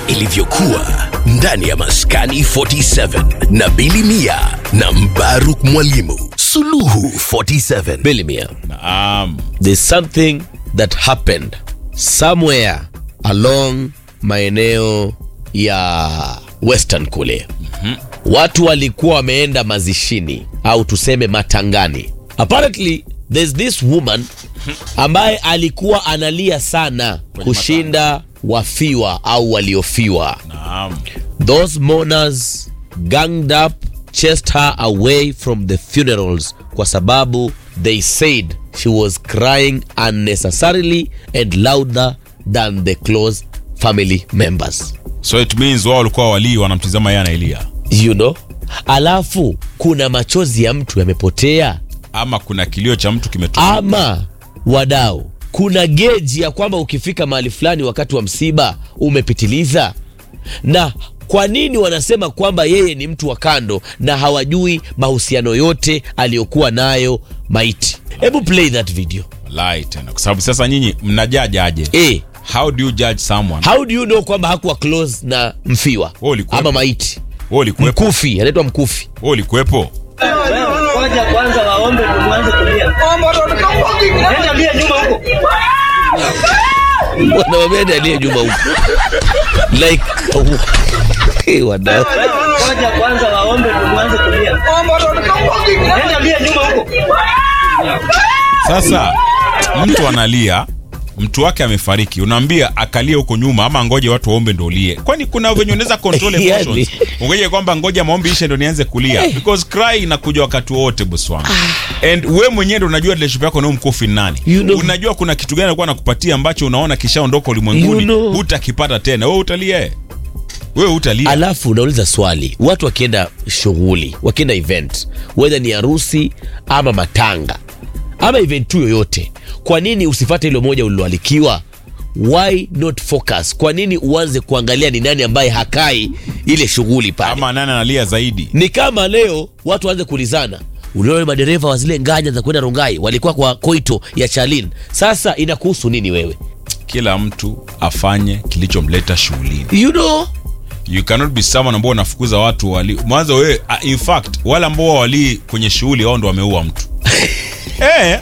ilivyokuwa ndani ya Maskani 47 na Bili Mia na Mbaruk Mwalimu. Suluhu 47. Bilimia, Naam. there's something that happened somewhere along maeneo ya western kule watu walikuwa wameenda mazishini au tuseme matangani apparently there's this woman ambaye alikuwa analia sana kushinda wafiwa au waliofiwa Naam. those mourners ganged up chased her away from the funerals kwa sababu they said she was crying unnecessarily and louder than the close family members So it means wao walikuwa walii wanamtizama yeye anailia, you know alafu kuna machozi ya mtu yamepotea ama kuna kilio cha mtu kimetoka. ama wadau kuna geji ya kwamba ukifika mahali fulani wakati wa msiba umepitiliza na kwa nini wanasema kwamba yeye ni mtu wa kando na hawajui mahusiano yote aliyokuwa nayo maiti hebu play that video Wallahi tena, kwa sababu sasa nyinyi mnajajaje? e, How do you judge someone? how do you know kwamba hakuwa close na mfiwa Wewe ulikuwepo? ama maiti Wewe ulikuwepo? mkufi anaitwa mkufi Wewe ulikuwepo? Ngoja kwanza waombe ndio mwanze kulia. Nenda lia nyuma huko. wanawamenda aliye nyuma huko like Eh, wadau Ngoja kwanza waombe ndio mwanze kulia. Nenda lia nyuma huko. Sasa mtu analia, mtu wake amefariki, unaambia akalie huko nyuma ama ngoje watu waombe ndo ulie? Kwani kuna venye unaweza control Yani. emotions? Ungeje kwamba ngoja maombi ishe ndo nianze kulia because cry inakuja wakati wote boss wangu. And we mwenyewe ndo unajua relationship yako na huyu mkufi ni nani. You know. Unajua kuna kitu gani alikuwa anakupatia ambacho unaona kishaondoka ulimwenguni, You know. hutakipata tena. Wewe utalia. Wewe utalia. alafu unauliza swali watu wakienda shughuli wakienda event wedha ni harusi ama matanga ama event tu yoyote kwa nini usifate ile moja uliloalikiwa why not focus kwa nini uanze kuangalia ni nani ambaye hakai ile shughuli pale Ama nani analia zaidi? ni kama leo watu waanze kuulizana uliona madereva wa zile nganya za kwenda rongai walikuwa kwa koito ya chalin sasa inakuhusu nini wewe Kila mtu afanye kilichomleta shughulini. you know you cannot be someone ambao unafukuza watu wali mwanzo wewe uh, in fact wale ambao walii kwenye shughuli wao ndo wameua mtu eh